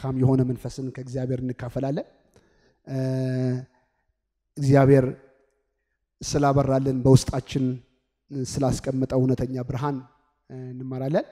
መልካም የሆነ መንፈስን ከእግዚአብሔር እንካፈላለን። እግዚአብሔር ስላበራልን በውስጣችን ስላስቀመጠው እውነተኛ ብርሃን እንማራለን።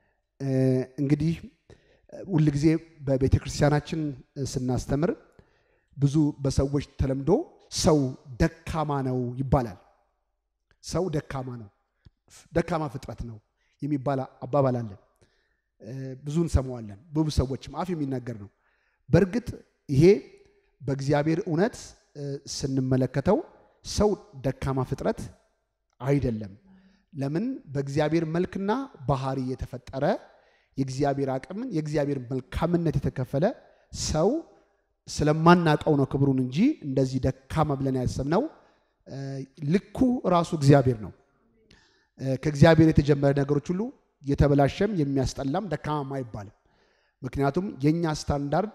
እንግዲህ ሁልጊዜ በቤተ ክርስቲያናችን ስናስተምር ብዙ በሰዎች ተለምዶ ሰው ደካማ ነው ይባላል። ሰው ደካማ ነው፣ ደካማ ፍጥረት ነው የሚባል አባባል አለ። ብዙ እንሰማዋለን። በብዙ ሰዎችም አፍ የሚናገር ነው። በእርግጥ ይሄ በእግዚአብሔር እውነት ስንመለከተው ሰው ደካማ ፍጥረት አይደለም። ለምን? በእግዚአብሔር መልክና ባህሪ የተፈጠረ የእግዚአብሔር አቅምን የእግዚአብሔር መልካምነት የተከፈለ ሰው ስለማናቀው ነው ክብሩን እንጂ እንደዚህ ደካማ ብለን ያሰብነው ልኩ ራሱ እግዚአብሔር ነው። ከእግዚአብሔር የተጀመረ ነገሮች ሁሉ የተበላሸም የሚያስጠላም ደካማም አይባልም። ምክንያቱም የእኛ ስታንዳርድ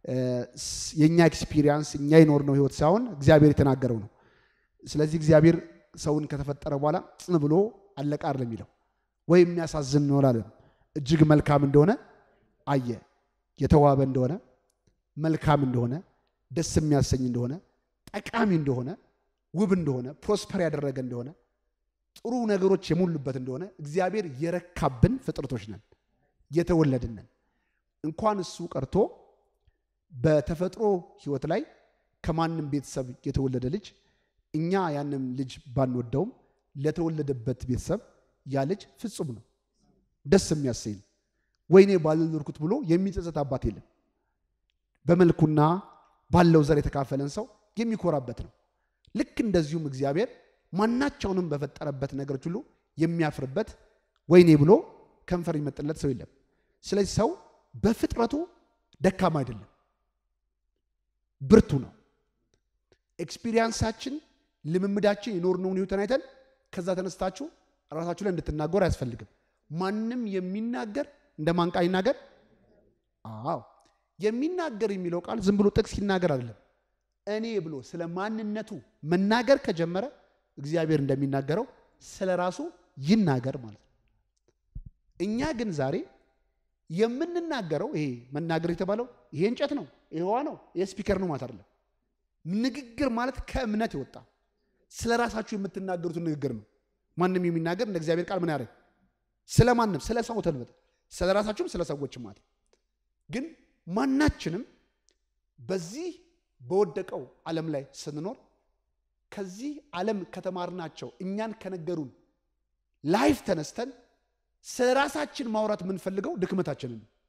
የእኛ ኤክስፒሪየንስ እኛ የኖርነው ህይወት ሳይሆን እግዚአብሔር የተናገረው ነው። ስለዚህ እግዚአብሔር ሰውን ከተፈጠረ በኋላ ጽን ብሎ አለቃ አይደለም የሚለው ወይ የሚያሳዝን ነው አላለም። እጅግ መልካም እንደሆነ አየ። የተዋበ እንደሆነ መልካም እንደሆነ ደስ የሚያሰኝ እንደሆነ ጠቃሚ እንደሆነ ውብ እንደሆነ ፕሮስፐር ያደረገ እንደሆነ ጥሩ ነገሮች የሞሉበት እንደሆነ እግዚአብሔር የረካብን ፍጥረቶች ነን፣ የተወለድን ነን። እንኳን እሱ ቀርቶ በተፈጥሮ ህይወት ላይ ከማንም ቤተሰብ የተወለደ ልጅ እኛ ያንም ልጅ ባንወደውም ለተወለደበት ቤተሰብ ያ ልጅ ፍጹም ነው፣ ደስ የሚያሰኝ ነው። ወይኔ ባልኖርኩት ብሎ የሚጸጸት አባት የለም። በመልኩና ባለው ዘር የተካፈለን ሰው የሚኮራበት ነው። ልክ እንደዚሁም እግዚአብሔር ማናቸውንም በፈጠረበት ነገሮች ሁሉ የሚያፍርበት ወይኔ ብሎ ከንፈር ይመጥለት ሰው የለም። ስለዚህ ሰው በፍጥረቱ ደካማ አይደለም፣ ብርቱ ነው። ኤክስፒሪየንሳችን፣ ልምምዳችን፣ የኖርነውን ህይወትን አይተን ከዛ ተነስታችሁ ራሳችሁ ላይ እንድትናገሩ አያስፈልግም። ማንም የሚናገር እንደ ማን ቃል ይናገር? አዎ የሚናገር የሚለው ቃል ዝም ብሎ ጥቅስ ይናገር አይደለም። እኔ ብሎ ስለ ማንነቱ መናገር ከጀመረ እግዚአብሔር እንደሚናገረው ስለ ራሱ ይናገር ማለት ነው። እኛ ግን ዛሬ የምንናገረው ይሄ መናገር የተባለው ይሄ እንጨት ነው፣ ይሄ ውሃ ነው፣ ይሄ ስፒከር ነው ማለት አይደለም። ንግግር ማለት ከእምነት የወጣ ስለ ራሳችሁ የምትናገሩትን ንግግር ነው። ማንም የሚናገር እንደ እግዚአብሔር ቃል ምን ያደርግ ስለ ማንም ስለ ሰው ተልበጥ ስለ ራሳችሁም ስለ ሰዎችም ማለት ግን ማናችንም በዚህ በወደቀው ዓለም ላይ ስንኖር ከዚህ ዓለም ከተማርናቸው እኛን ከነገሩን ላይፍ ተነስተን ስለ ራሳችን ማውራት የምንፈልገው ድክመታችንን ነው።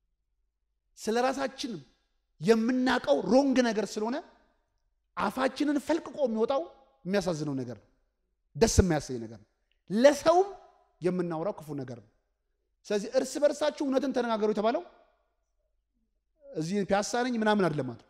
ስለ ራሳችን የምናውቀው ሮንግ ነገር ስለሆነ አፋችንን ፈልቅቆ የሚወጣው የሚያሳዝነው ነገር ነው። ደስ የማያሰኝ ነገር ነው። ለሰውም የምናወራው ክፉ ነገር ነው። ስለዚህ እርስ በርሳችሁ እውነትን ተነጋገሩ የተባለው እዚህ ፒያሳ ነኝ ምናምን አይደለም ማለት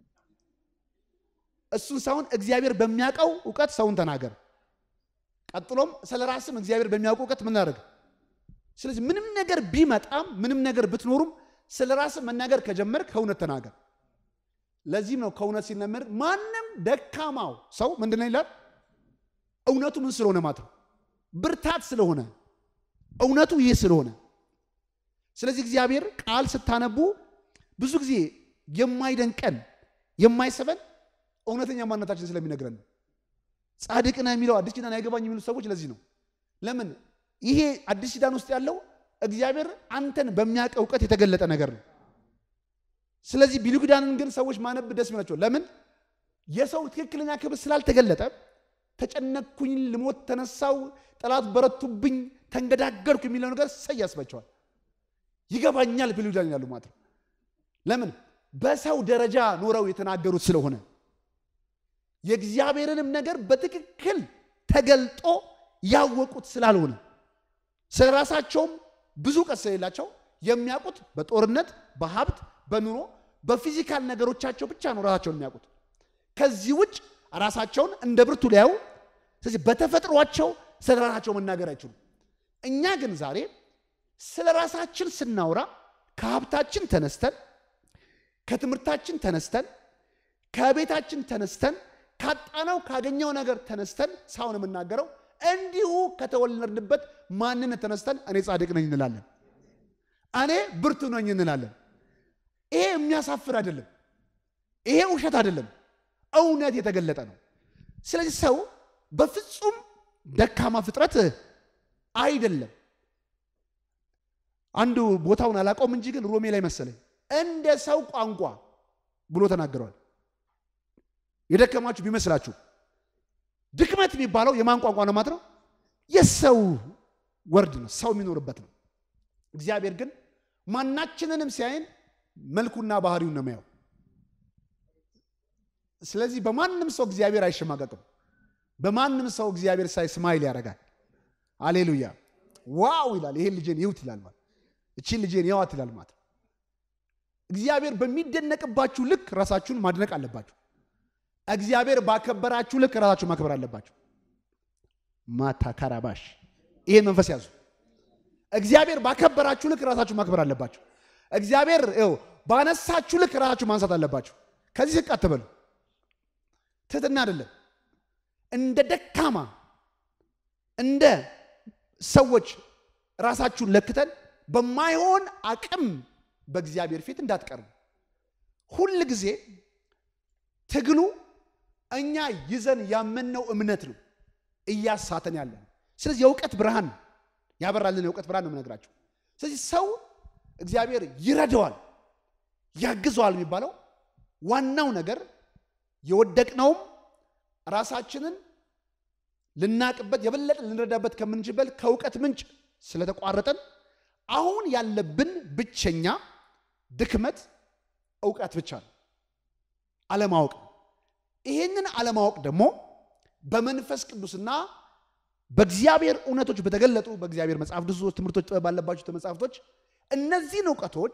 እሱን ሳይሆን እግዚአብሔር በሚያውቀው እውቀት ሰውን ተናገር። ቀጥሎም ስለ ራስም እግዚአብሔር በሚያውቀው እውቀት ምን አደረግ። ስለዚህ ምንም ነገር ቢመጣም ምንም ነገር ብትኖሩም ስለ ራስም መናገር ከጀመር ከእውነት ተናገር። ለዚህም ነው ከእውነት ሲነመር ማንም ደካማው ሰው ምንድነው ይላል? እውነቱ ምን ስለሆነ ማለት ነው ብርታት ስለሆነ እውነቱ ይህ ስለሆነ ስለዚህ እግዚአብሔር ቃል ስታነቡ ብዙ ጊዜ የማይደንቀን የማይሰበን እውነተኛ ማንነታችን ስለሚነግረን ነው። ጻድቅ ነህ የሚለው አዲስ ኪዳን አይገባኝ የሚሉ ሰዎች ለዚህ ነው። ለምን ይሄ አዲስ ኪዳን ውስጥ ያለው እግዚአብሔር አንተን በሚያውቅ እውቀት የተገለጠ ነገር ነው። ስለዚህ ብሉይ ኪዳንን ግን ሰዎች ማነብ ደስ ይላቸው። ለምን የሰው ትክክለኛ ክብር ስላልተገለጠ ተጨነቅኩኝ፣ ልሞት ተነሳው፣ ጠላት በረቱብኝ፣ ተንገዳገርኩ የሚለው ነገር ሰይ ያስባቸዋል። ይገባኛል ብሉይ ኪዳን ያሉ ማለት ነው። ለምን በሰው ደረጃ ኖረው የተናገሩት ስለሆነ የእግዚአብሔርንም ነገር በትክክል ተገልጦ ያወቁት ስላልሆነ ስለ ራሳቸውም ብዙ እውቀት ስለሌላቸው የሚያውቁት በጦርነት፣ በሀብት፣ በኑሮ፣ በፊዚካል ነገሮቻቸው ብቻ ነው ራሳቸውን የሚያውቁት። ከዚህ ውጭ ራሳቸውን እንደ ብርቱ ሊያዩ፣ ስለዚህ በተፈጥሯቸው ስለ ራሳቸው መናገር አይችሉም። እኛ ግን ዛሬ ስለ ራሳችን ስናወራ ከሀብታችን ተነስተን ከትምህርታችን ተነስተን ከቤታችን ተነስተን ካጣነው ካገኘው ነገር ተነስተን ሳውን የምናገረው እንዲሁ ከተወለድንበት ማንነት ተነስተን እኔ ጻድቅ ነኝ እንላለን። እኔ ብርቱ ነኝ እንላለን። ይሄ የሚያሳፍር አይደለም። ይሄ ውሸት አይደለም፣ እውነት የተገለጠ ነው። ስለዚህ ሰው በፍጹም ደካማ ፍጥረት አይደለም። አንዱ ቦታውን አላውቀውም እንጂ ግን ሮሜ ላይ መሰለኝ እንደ ሰው ቋንቋ ብሎ ተናግረዋል። የደከማችሁ ቢመስላችሁ ድክመት የሚባለው የማን ቋንቋ ነው ማለት ነው? የሰው ወርድ ነው፣ ሰው የሚኖርበት ነው። እግዚአብሔር ግን ማናችንንም ሲያይን መልኩና ባህሪውን ነው የሚያየው። ስለዚህ በማንም ሰው እግዚአብሔር አይሸማቀቅም። በማንም ሰው እግዚአብሔር ሳይ ስማይል ያደርጋል። አሌሉያ ዋው ይላል። ይሄን ልጄን ይውት ይላል ማለት እቺን ልጄን ይዋት ይላል ማለት እግዚአብሔር በሚደነቅባችሁ ልክ ራሳችሁን ማድነቅ አለባችሁ። እግዚአብሔር ባከበራችሁ ልክ ራሳችሁን ማክበር አለባችሁ። ማታ ካራባሽ ይሄን መንፈስ ያዙ። እግዚአብሔር ባከበራችሁ ልክ ራሳችሁ ማክበር አለባችሁ። እግዚአብሔር ው ባነሳችሁ ልክ ራሳችሁ ማንሳት አለባችሁ። ከዚህ ዝቅ አትበሉ። ትህትና አይደለም። እንደ ደካማ እንደ ሰዎች ራሳችሁን ለክተን በማይሆን አቅም በእግዚአብሔር ፊት እንዳትቀርቡ። ሁል ጊዜ ትግሉ እኛ ይዘን ያመንነው እምነት ነው እያሳተን ያለ ነው። ስለዚህ የእውቀት ብርሃን ያበራልን የእውቀት ብርሃን ነው የምነግራቸው። ስለዚህ ሰው እግዚአብሔር ይረዳዋል፣ ያግዘዋል የሚባለው ዋናው ነገር የወደቅነውም ራሳችንን ልናቅበት የበለጠ ልንረዳበት ከምንችልበት ከእውቀት ምንጭ ስለተቋረጠን አሁን ያለብን ብቸኛ ድክመት እውቀት ብቻ ነው፣ አለማወቅ ነው። ይህንን አለማወቅ ደግሞ በመንፈስ ቅዱስና በእግዚአብሔር እውነቶች በተገለጡ በእግዚአብሔር መጽሐፍ ቅዱስ ትምህርቶች፣ ጥበብ ባለባቸው መጽሐፍቶች እነዚህን እውቀቶች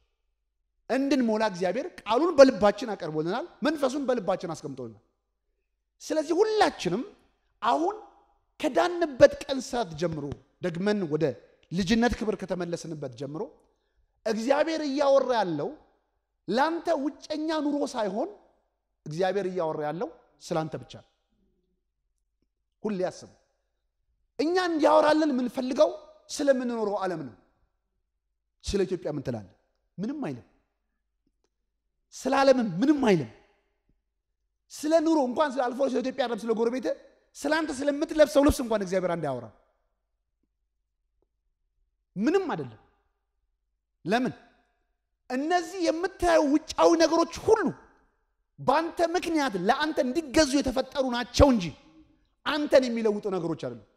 እንድንሞላ እግዚአብሔር ቃሉን በልባችን አቀርቦልናል፣ መንፈሱን በልባችን አስቀምጦልናል። ስለዚህ ሁላችንም አሁን ከዳንበት ቀን ሰዓት ጀምሮ ደግመን ወደ ልጅነት ክብር ከተመለስንበት ጀምሮ እግዚአብሔር እያወራ ያለው ለአንተ ውጨኛ ኑሮ ሳይሆን እግዚአብሔር እያወራ ያለው ስለ አንተ ብቻ ነው። ሁሌ ያስቡ። እኛ እንዲያወራልን የምንፈልገው ስለምንኖረው ዓለም ነው። ስለ ኢትዮጵያ ምን ትላለህ? ምንም አይልም። ስለ ዓለምም ምንም አይልም። ስለ ኑሮ እንኳን ስለ አልፎ ስለ ኢትዮጵያ ዓለም ስለ ጎረቤት ስለ አንተ ስለምትለብሰው ልብስ እንኳን እግዚአብሔር አንድ ያወራ ምንም አይደለም። ለምን? እነዚህ የምታየው ውጫዊ ነገሮች ሁሉ በአንተ ምክንያት ለአንተ እንዲገዙ የተፈጠሩ ናቸው እንጂ አንተን የሚለውጡ ነገሮች አይደሉም።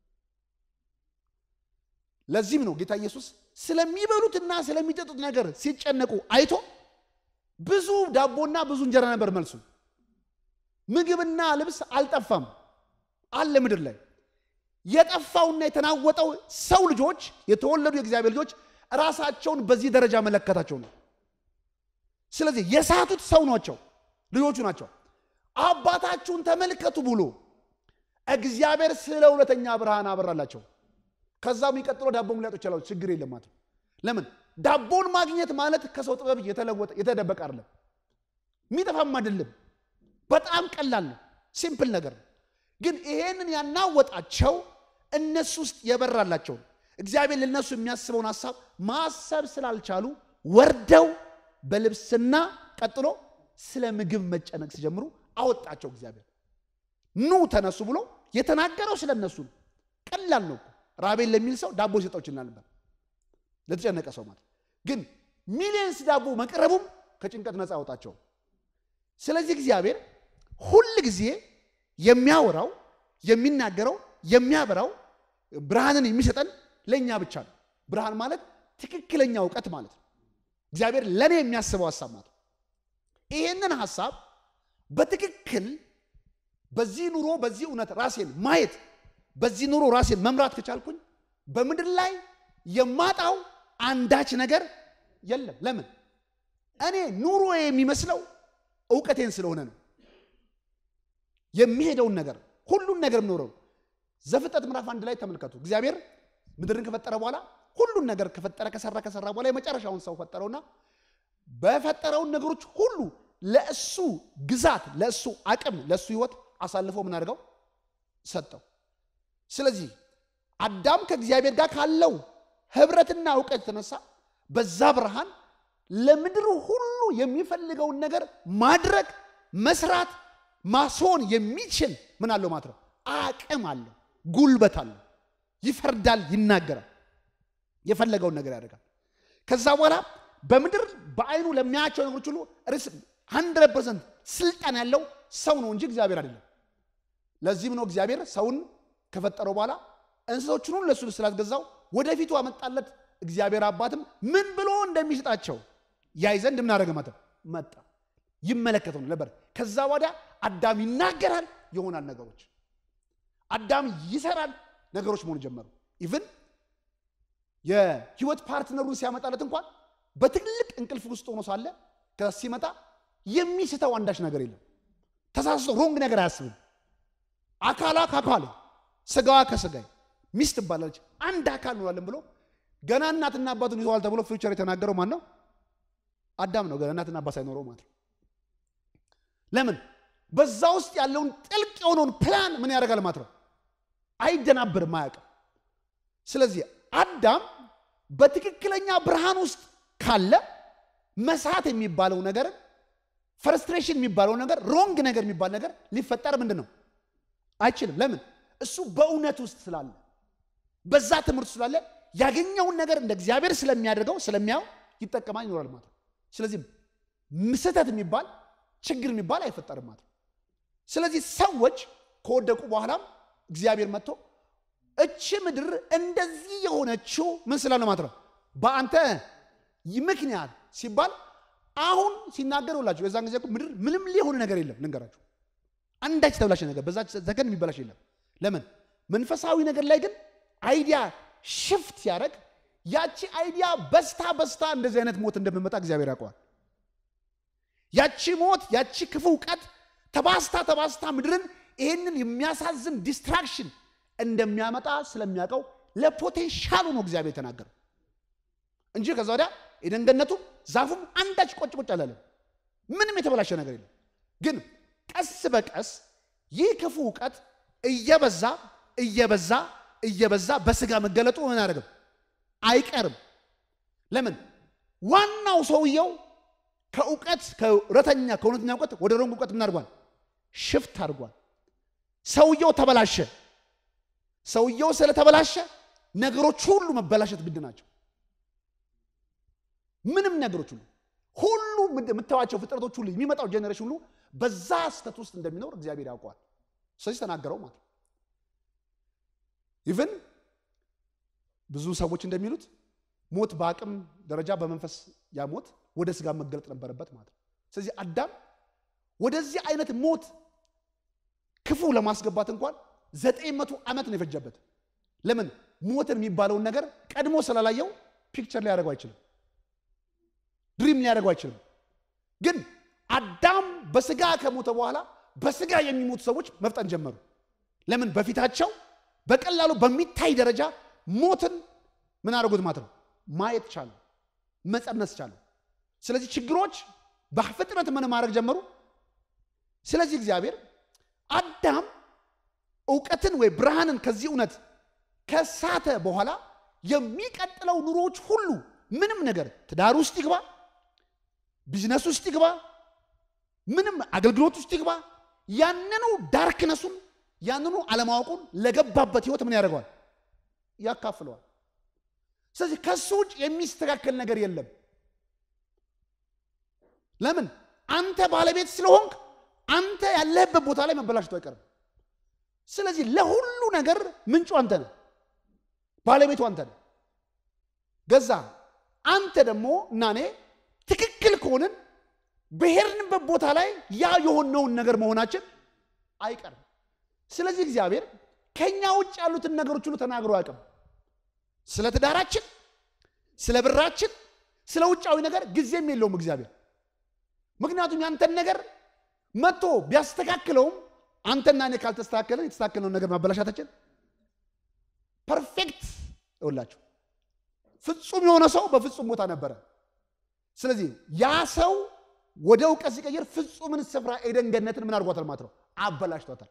ለዚህም ነው ጌታ ኢየሱስ ስለሚበሉትና ስለሚጠጡት ነገር ሲጨነቁ አይቶ ብዙ ዳቦና ብዙ እንጀራ ነበር መልሱ። ምግብና ልብስ አልጠፋም አለ ምድር ላይ የጠፋውና የተናወጠው ሰው ልጆች የተወለዱ የእግዚአብሔር ልጆች ራሳቸውን በዚህ ደረጃ መለከታቸው ነው። ስለዚህ የሳቱት ሰው ናቸው፣ ልጆቹ ናቸው። አባታችሁን ተመልከቱ ብሎ እግዚአብሔር ስለ እውነተኛ ብርሃን አበራላቸው። ከዛ የሚቀጥለው ዳቦም ሊያጡ ይችላሉ። ችግር የለም ማለት ነው። ለምን ዳቦን ማግኘት ማለት ከሰው ጥበብ የተለወጠ የተደበቀ አይደለም፣ የሚጠፋም አይደለም። በጣም ቀላል ነው፣ ሲምፕል ነገር ነው። ግን ይሄንን ያናወጣቸው እነሱ ውስጥ የበራላቸው እግዚአብሔር ለነሱ የሚያስበውን ሀሳብ ማሰብ ስላልቻሉ ወርደው በልብስና ቀጥሎ ስለ ምግብ መጨነቅ ሲጀምሩ አወጣቸው። እግዚአብሔር ኑ ተነሱ ብሎ የተናገረው ስለ እነሱ ነው። ቀላል ነው። ራቤን ለሚል ሰው ዳቦ ሲሰጠው ይችላል ነበር፣ ለተጨነቀ ሰው ማለት ግን ሚሊየንስ ዳቦ መቅረቡም ከጭንቀት ነፃ አወጣቸው። ስለዚህ እግዚአብሔር ሁል ጊዜ የሚያወራው የሚናገረው የሚያበራው ብርሃንን የሚሰጠን ለእኛ ብቻ ነው። ብርሃን ማለት ትክክለኛ እውቀት ማለት ነው። እግዚአብሔር ለእኔ የሚያስበው ሀሳብ ማለት ነው። ይሄንን ሀሳብ በትክክል በዚህ ኑሮ በዚህ እውነት ራሴን ማየት በዚህ ኑሮ ራሴን መምራት ከቻልኩኝ በምድር ላይ የማጣው አንዳች ነገር የለም። ለምን? እኔ ኑሮ የሚመስለው እውቀቴን ስለሆነ ነው። የሚሄደውን ነገር ሁሉን ነገር የምኖረው ዘፍጥረት ምዕራፍ አንድ ላይ ተመልከቱ። እግዚአብሔር ምድርን ከፈጠረ በኋላ ሁሉን ነገር ከፈጠረ ከሰራ ከሰራ በኋላ የመጨረሻውን ሰው ፈጠረውና በፈጠረውን ነገሮች ሁሉ ለእሱ ግዛት፣ ለእሱ አቅም፣ ለእሱ ህይወት አሳልፎ ምን አድርገው ሰጠው። ስለዚህ አዳም ከእግዚአብሔር ጋር ካለው ህብረትና እውቀት የተነሳ በዛ ብርሃን ለምድር ሁሉ የሚፈልገውን ነገር ማድረግ መስራት ማስሆን የሚችል ምን አለው ማለት ነው አቅም አለው ጉልበት አለው ይፈርዳል ይናገራል የፈለገውን ነገር ያደርጋል ከዛ በኋላ በምድር በአይኑ ለሚያያቸው ነገሮች ሁሉ ርስ 100 ፐርሰንት ስልጣን ያለው ሰው ነው እንጂ እግዚአብሔር አይደለም ለዚህም ነው እግዚአብሔር ሰውን ከፈጠረው በኋላ እንስሶችን ሁሉ ለእሱ ስላስገዛው ወደፊቱ አመጣለት እግዚአብሔር አባትም ምን ብሎ እንደሚሰጣቸው ያይ ዘንድ ምን አደረገ ማለት መጣ ይመለከተው ነበር ከዛ ወዲያ አዳም ይናገራል ይሆናል ነገሮች አዳም ይሰራል ነገሮች መሆን ጀመሩ ኢቭን የህይወት ፓርትነሩን ሲያመጣለት እንኳን በትልቅ እንቅልፍ ውስጥ ሆኖ ሳለ ሲመጣ የሚስተው አንዳች ነገር የለም ተሳስቶ ሮንግ ነገር አያስብም አካሏ ከአካል ስጋዋ ከስጋይ ሚስት ትባላለች አንድ አካል እንሆናለን ብሎ ገና እናትና አባቱን ይዘዋል ተብሎ ፊውቸር የተናገረው ማን ነው አዳም ነው ገና እናትና አባት ሳይኖረው ማለት ነው ለምን በዛ ውስጥ ያለውን ጥልቅ የሆነውን ፕላን ምን ያደርጋል ማለት ነው አይደናብርም አያውቅም ስለዚህ አዳም በትክክለኛ ብርሃን ውስጥ ካለ መሳት የሚባለው ነገር ፍርስትሬሽን የሚባለው ነገር ሮንግ ነገር የሚባል ነገር ሊፈጠር ምንድን ነው አይችልም ለምን እሱ በእውነት ውስጥ ስላለ በዛ ትምህርት ስላለ ያገኘውን ነገር እንደ እግዚአብሔር ስለሚያደርገው ስለሚያው ይጠቀማል ይኖራል ማለት ነው ስለዚህ ስህተት የሚባል ችግር የሚባል አይፈጠርም ማለት ነው ስለዚህ ሰዎች ከወደቁ በኋላም እግዚአብሔር መጥቶ እቺ ምድር እንደዚህ የሆነችው ምን ስላለ ማለት ነው በአንተ ምክንያት ሲባል አሁን ሲናገር ሁላችሁ የዛን ጊዜ ምድር ምንም ሊሆን ነገር የለም ልንገራችሁ አንዳች ተብላሽ ነገር በዛ ዘገን የሚበላሽ የለም ለምን መንፈሳዊ ነገር ላይ ግን አይዲያ ሽፍት ሲያደርግ ያቺ አይዲያ በስታ በስታ እንደዚህ አይነት ሞት እንደምመጣ እግዚአብሔር ያውቀዋል ያቺ ሞት ያቺ ክፉ እውቀት ተባስታ ተባስታ ምድርን ይህንን የሚያሳዝን ዲስትራክሽን እንደሚያመጣ ስለሚያውቀው ለፖቴንሻሉ ነው እግዚአብሔር የተናገረው እንጂ ከዛ ወዲያ የደንገነቱ ዛፉም አንዳች ቆጭ ቆጭ አላለም ምንም የተበላሸ ነገር የለም ግን ቀስ በቀስ ይህ ክፉ እውቀት እየበዛ እየበዛ እየበዛ በስጋ መገለጡ ምን አያደርግም አይቀርም ለምን ዋናው ሰውየው ከእውቀት ከእውነተኛ ከእውነተኛ እውቀት ወደ ሮንግ እውቀት ምን አድርጓል ሽፍት አድርጓል ሰውየው ተበላሸ ሰውየው ስለተበላሸ ነገሮች ሁሉ መበላሸት ግድ ናቸው ምንም ነገሮች ሁሉ ሁሉ የምታዋቸው ፍጥረቶች ሁሉ የሚመጣው ጀኔሬሽን ሁሉ በዛ ስተት ውስጥ እንደሚኖር እግዚአብሔር ያውቀዋል ስለዚህ ተናገረው ማለት ኢቭን ብዙ ሰዎች እንደሚሉት ሞት በአቅም ደረጃ በመንፈስ ያ ሞት ወደ ስጋ መገለጥ ነበረበት ማለት ነው ስለዚህ አዳም ወደዚህ አይነት ሞት ክፉ ለማስገባት እንኳን ዘጠኝ መቶ ዓመት ነው የፈጀበት ለምን ሞትን የሚባለውን ነገር ቀድሞ ስላላየው ፒክቸር ሊያደርገው አይችልም ድሪም ሊያደርገው አይችልም ግን አዳም በስጋ ከሞተ በኋላ በስጋ የሚሞቱ ሰዎች መፍጠን ጀመሩ ለምን በፊታቸው በቀላሉ በሚታይ ደረጃ ሞትን ምን አደረጉት ማለት ነው ማየት ቻሉ መጸነስ ቻሉ ስለዚህ ችግሮች በፍጥነት ምን ማድረግ ጀመሩ ስለዚህ እግዚአብሔር አዳም እውቀትን ወይ ብርሃንን ከዚህ እውነት ከሳተ በኋላ የሚቀጥለው ኑሮዎች ሁሉ ምንም ነገር ትዳር ውስጥ ይግባ ቢዝነስ ውስጥ ይግባ ምንም አገልግሎት ውስጥ ይግባ ያንኑ ዳርክነሱን ያንኑ አለማወቁን ለገባበት ህይወት ምን ያደርገዋል ያካፍለዋል ስለዚህ ከሱ ውጭ የሚስተካከል ነገር የለም ለምን አንተ ባለቤት ስለሆንክ አንተ ያለህበት ቦታ ላይ መበላሽቶ አይቀርም ስለዚህ ለሁሉ ነገር ምንጩ አንተ ነህ ባለቤቱ አንተ ነህ ገዛ አንተ ደግሞ እና እኔ ትክክል ከሆንን በሄድንበት ቦታ ላይ ያ የሆነውን ነገር መሆናችን አይቀርም ስለዚህ እግዚአብሔር ከኛ ውጭ ያሉትን ነገሮች ሁሉ ተናግሮ አያውቅም ስለ ትዳራችን ስለ ብራችን ስለ ውጫዊ ነገር ጊዜም የለውም እግዚአብሔር ምክንያቱም ያንተን ነገር መጥቶ ቢያስተካክለውም አንተና እኔ ካልተስተካከለን የተስተካከለውን ነገር ማበላሻታችን ፐርፌክት ይውላችሁ ፍጹም የሆነ ሰው በፍጹም ቦታ ነበረ ስለዚህ ያ ሰው ወደ እውቀት ሲቀይር ፍጹምን ስፍራ ኤደን ገነትን ምን አድርጓታል ማለት ነው አበላሽቷታል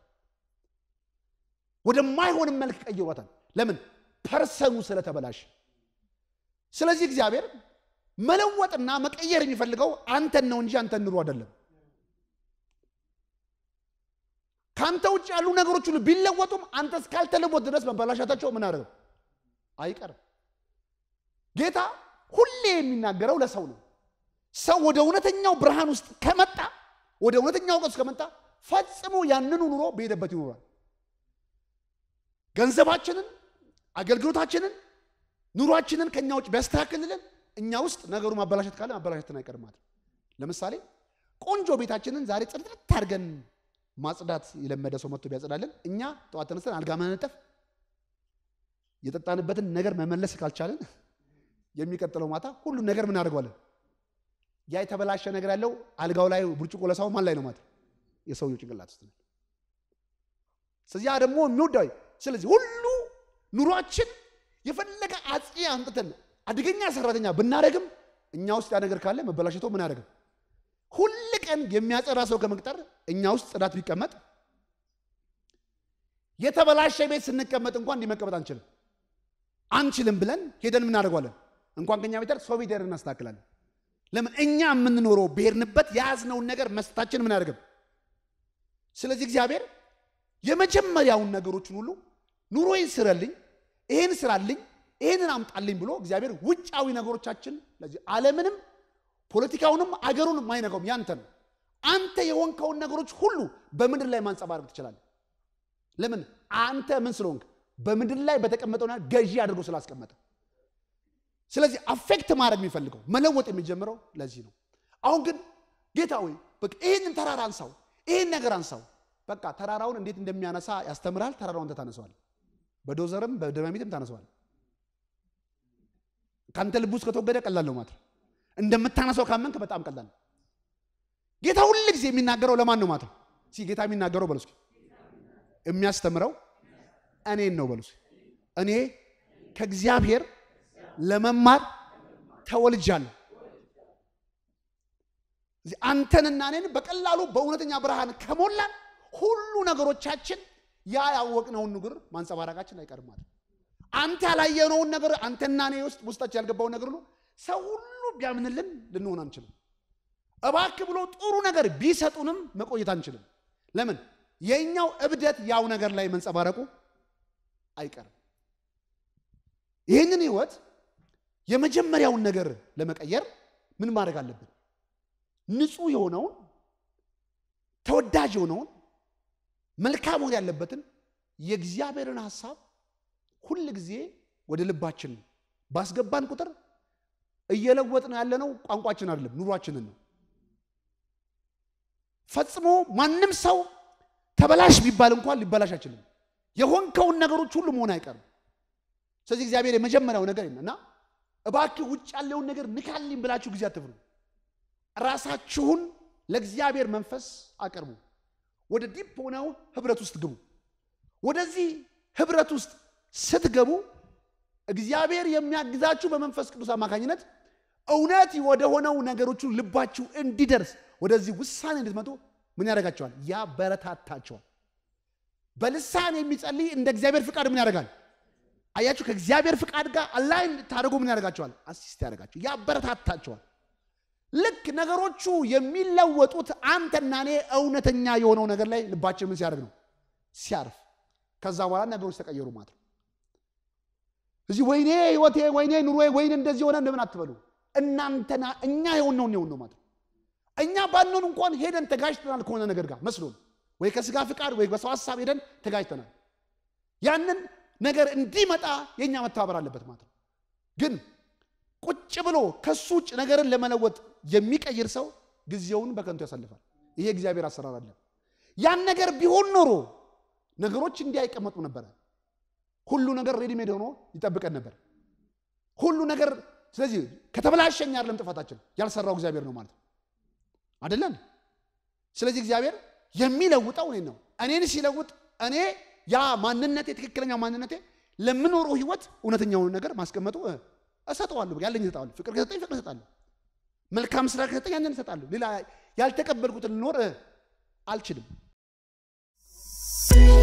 ወደማይሆንም መልክ ቀይሯታል ለምን ፐርሰኑ ስለተበላሽ ስለዚህ እግዚአብሔር መለወጥና መቀየር የሚፈልገው አንተን ነው እንጂ አንተን ኑሮ አይደለም። ከአንተ ውጭ ያሉ ነገሮች ሁሉ ቢለወጡም አንተ እስካልተለወጥ ድረስ መበላሻታቸው ምን አደረገው አይቀርም። ጌታ ሁሌ የሚናገረው ለሰው ነው። ሰው ወደ እውነተኛው ብርሃን ውስጥ ከመጣ ወደ እውነተኛው እውቀት ውስጥ ከመጣ ፈጽሞ ያንኑ ኑሮ በሄደበት ይኖራል። ገንዘባችንን፣ አገልግሎታችንን፣ ኑሯችንን ከኛ ውጭ ቢያስተካክልልን እኛ ውስጥ ነገሩ ማበላሸት ካለ ማበላሸትን አይቀርም ማለት ነው። ለምሳሌ ቆንጆ ቤታችንን ዛሬ ጽድት አድርገን ማጽዳት የለመደ ሰው መጥቶ ቢያጸዳልን እኛ ጠዋት ተነስተን አልጋ መነጠፍ የጠጣንበትን ነገር መመለስ ካልቻለን የሚቀጥለው ማታ ሁሉን ነገር ምን አድርገዋለን? ያ የተበላሸ ነገር ያለው አልጋው ላይ ብርጭቆ ለሳው ማን ላይ ነው ማለት የሰውየው ጭንቅላት ውስጥ ነው። ስለዚህ ያ ደግሞ የሚወዳዊ ስለዚህ ሁሉ ኑሯችን የፈለገ አጽቂ አምጥተን አደገኛ ሰራተኛ ብናደረግም እኛ ውስጥ ያ ነገር ካለ መበላሸቶ ምን ያደረግም ሁል ቀን የሚያጸዳ ሰው ከመቅጠር እኛ ውስጥ ጽዳት ቢቀመጥ የተበላሸ ቤት ስንቀመጥ እንኳን እንዲመቀመጥ አንችልም አንችልም ብለን ሄደን ምናደርጓለን እንኳን ከኛ ቤተር ሰው ቤት ሄደን እናስተካክላለን። ለምን እኛ የምንኖረው ብሄርንበት የያዝነውን ነገር መስታችን ምን አደርግም። ስለዚህ እግዚአብሔር የመጀመሪያውን ነገሮችን ሁሉ ኑሮዬን ስረልኝ፣ ይሄን ስራልኝ፣ ይሄንን አምጣልኝ ብሎ እግዚአብሔር ውጫዊ ነገሮቻችን ለዚህ ዓለምንም ፖለቲካውንም አገሩንም አይነካውም። ያንተ ነው። አንተ የሆንከውን ነገሮች ሁሉ በምድር ላይ ማንጸባረቅ ትችላለህ። ለምን አንተ ምን ስለሆንክ በምድር ላይ በተቀመጠው ነገር ገዢ አድርጎ ስላስቀመጠ። ስለዚህ አፌክት ማድረግ የሚፈልገው መለወጥ የሚጀምረው ለዚህ ነው። አሁን ግን ጌታ ሆይ በቃ ይህንን ተራራ አንሳው፣ ይህን ነገር አንሳው። በቃ ተራራውን እንዴት እንደሚያነሳ ያስተምርሃል። ተራራውን አንተ ታነሰዋል። በዶዘርም በደማሚትም ታነሰዋል። ከአንተ ልብ ውስጥ ከተወገደ ቀላል ነው ማለት ነው። እንደምታነሳው ካመንክ በጣም ቀላል ነው። ጌታ ሁል ጊዜ የሚናገረው ለማን ነው ማለት ነው? እስኪ ጌታ የሚናገረው በሉ እስኪ የሚያስተምረው እኔን ነው በሉ እስኪ። እኔ ከእግዚአብሔር ለመማር ተወልጃለሁ። እዚህ አንተንና እኔን በቀላሉ በእውነተኛ ብርሃን ከሞላን ሁሉ ነገሮቻችን ያ ያወቅነውን ንግር ማንጸባረቃችን አይቀርም ማለት ነው። አንተ ያላየነውን ነገር አንተና እኔ ውስጥ ውስጣችን ያልገባውን ነገር ሁሉ ሰው ሁሉ ቢያምንልን ልንሆን አንችልም። እባክህ ብሎ ጥሩ ነገር ቢሰጡንም መቆየት አንችልም። ለምን? የእኛው እብደት ያው ነገር ላይ መንጸባረቁ አይቀርም። ይህንን ህይወት የመጀመሪያውን ነገር ለመቀየር ምን ማድረግ አለብን? ንጹህ የሆነውን ተወዳጅ የሆነውን መልካም መሆን ያለበትን የእግዚአብሔርን ሀሳብ ሁል ጊዜ ወደ ልባችን ባስገባን ቁጥር እየለወጥን ያለነው ቋንቋችን አይደለም፣ ኑሯችንን ነው። ፈጽሞ ማንም ሰው ተበላሽ ቢባል እንኳን ሊበላሽ አይችልም። የሆንከውን ነገሮች ሁሉ መሆን አይቀርም። ስለዚህ እግዚአብሔር የመጀመሪያው ነገር እና እባክህ ውጭ ያለውን ነገር ንካልኝ ብላችሁ ጊዜ አትፍሩ። ራሳችሁን ለእግዚአብሔር መንፈስ አቅርቡ። ወደ ዲፕ ሆነው ህብረት ውስጥ ግቡ። ወደዚህ ህብረት ውስጥ ስትገቡ እግዚአብሔር የሚያግዛችሁ በመንፈስ ቅዱስ አማካኝነት እውነት ወደ ሆነው ነገሮቹ ልባችሁ እንዲደርስ ወደዚህ ውሳኔ እንድትመጡ ምን ያደርጋቸዋል? ያበረታታቸዋል። በልሳን የሚጸልይ እንደ እግዚአብሔር ፍቃድ ምን ያደርጋል? አያችሁ፣ ከእግዚአብሔር ፍቃድ ጋር አላይ እንድታደርጉ ምን ያደርጋቸዋል? አሲስት ያደርጋቸው፣ ያበረታታቸዋል። ልክ ነገሮቹ የሚለወጡት አንተና እኔ እውነተኛ የሆነው ነገር ላይ ልባችን ምን ሲያደርግ ነው? ሲያርፍ። ከዛ በኋላ ነገሮች ተቀየሩ ማለት ነው። እዚህ ወይኔ ህይወቴ፣ ወይኔ ኑሮዬ፣ ወይኔ እንደዚህ ሆነ እንደምን አትበሉ። እናንተና እኛ የሆነውን የሆን ነው ማለት ነው። እኛ ባንሆን እንኳን ሄደን ተጋጅተናል ከሆነ ነገር ጋር መስሎን ወይ ከስጋ ፍቃድ ወይ በሰው ሀሳብ ሄደን ተጋጅተናል። ያንን ነገር እንዲመጣ የእኛ መተባበር አለበት ማለት ነው። ግን ቁጭ ብሎ ከሱ ውጭ ነገርን ለመለወጥ የሚቀይር ሰው ጊዜውን በከንቱ ያሳልፋል። ይሄ እግዚአብሔር አሰራር አለ። ያን ነገር ቢሆን ኖሮ ነገሮች እንዲህ አይቀመጡ ነበረ። ሁሉ ነገር ሬዲሜድ ሆኖ ይጠብቀን ነበር። ሁሉ ነገር ስለዚህ ከተበላሸኝ አይደለም ጥፋታችን ያልሰራው እግዚአብሔር ነው ማለት ነው አይደለም። ስለዚህ እግዚአብሔር የሚለውጠው እኔን ነው። እኔን ሲለውጥ እኔ ያ ማንነቴ ትክክለኛ ማንነቴ ለምኖረው ህይወት እውነተኛውን ነገር ማስቀመጡ እሰጠዋለሁ። ያለኝ እሰጠዋለሁ። ፍቅር ከሰጠኝ ፍቅር እሰጣለሁ። መልካም ስራ ከሰጠኝ ያንን እሰጣለሁ። ሌላ ያልተቀበልኩትን ልኖር አልችልም።